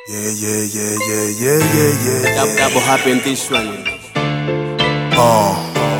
Yeah, yeah, yeah, yeah, yeah, yeah, yeah, That, yeah. that will happen this one. Uh.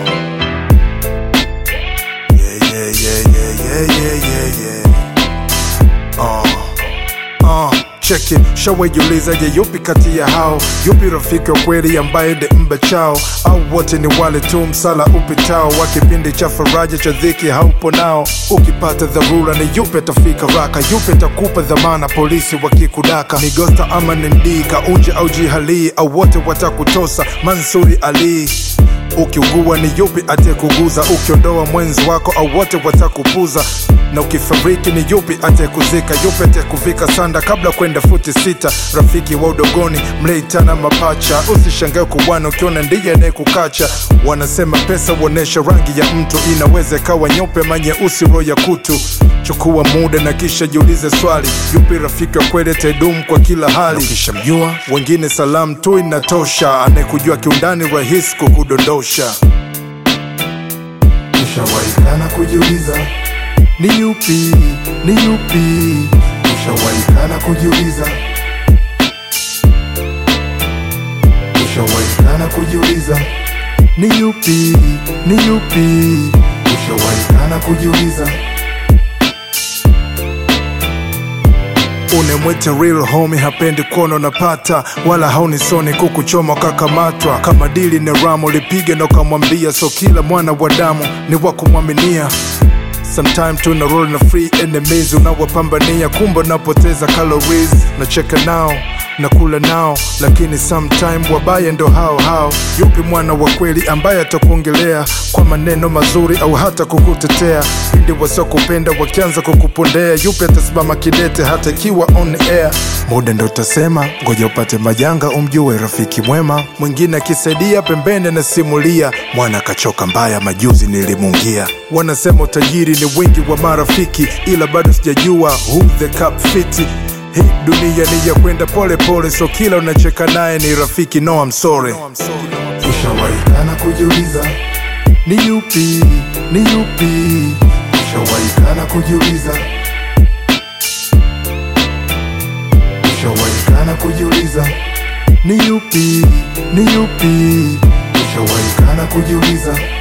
Yeah, yeah, yeah, yeah, yeah, yeah, yeah, yeah. Uh. Uh. Check it, shawejiuliza je, yupi kati ya hao, yupi rafiki wa kweli ambaye ni mba chao, au wote ni wale tu msala upitao wa kipindi cha faraja cha dhiki haupo nao. Ukipata dharura ni yupi atafika raka, yupi atakupa dhamana polisi wakikudaka, ni Gosta ama ni Ndika, unje au jihalii, au wote watakutosa Mansuri Ali ukiugua ni yupi atekuguza ukiondoa mwenzi wako au wote watakupuza na ukifariki ni yupi atekuzika yupi atekuvika sanda kabla kwenda futi sita rafiki wa udogoni mleitana mapacha usishangae kuwana ukiona ndiye anayekukacha wanasema pesa huonesha rangi ya mtu inaweza ikawa nyeupe manyeusi roho ya kutu chukua muda na kisha jiulize swali yupi rafiki wa kweli atadumu kwa kila hali ukishamjua wengine salamu tu inatosha anayekujua kiundani rahisi kukudondosha ushawaikana kujiuliza ni yupi ni yupi ushawaikana kujiuliza ushawaikana kujiuliza ni yupi ni yupi ushawaikana kujiuliza unemwete real homie hapendi kuona unapata wala haunisoni kukuchoma kakamatwa kama dili ni ramo lipige na ukamwambia so kila mwana wa damu ni wa kumwaminia sometime tuna roll na free enemies unawapambania kumbe unapoteza calories nacheka nao nakula nao lakini sometime wabaya ndo hao hao yupi mwana wa kweli ambaye atakuongelea kwa maneno mazuri au hata kukutetea pindi wasiokupenda wakianza kukupondea yupi atasimama kidete hata ikiwa on air muda ndo utasema ngoja upate majanga umjue rafiki mwema mwingine akisaidia pembeni anasimulia mwana akachoka mbaya majuzi nilimungia wanasema utajiri ni wingi wa marafiki ila bado sijajua who the cup fiti hii dunia ni ya kwenda pole pole so kila unacheka naye ni rafiki no I'm sorry ushawaikana kujiuliza ni yupi ni yupi ushawaikana kujiuliza ushawaikana kujiuliza ni yupi ni yupi ushawaikana kujiuliza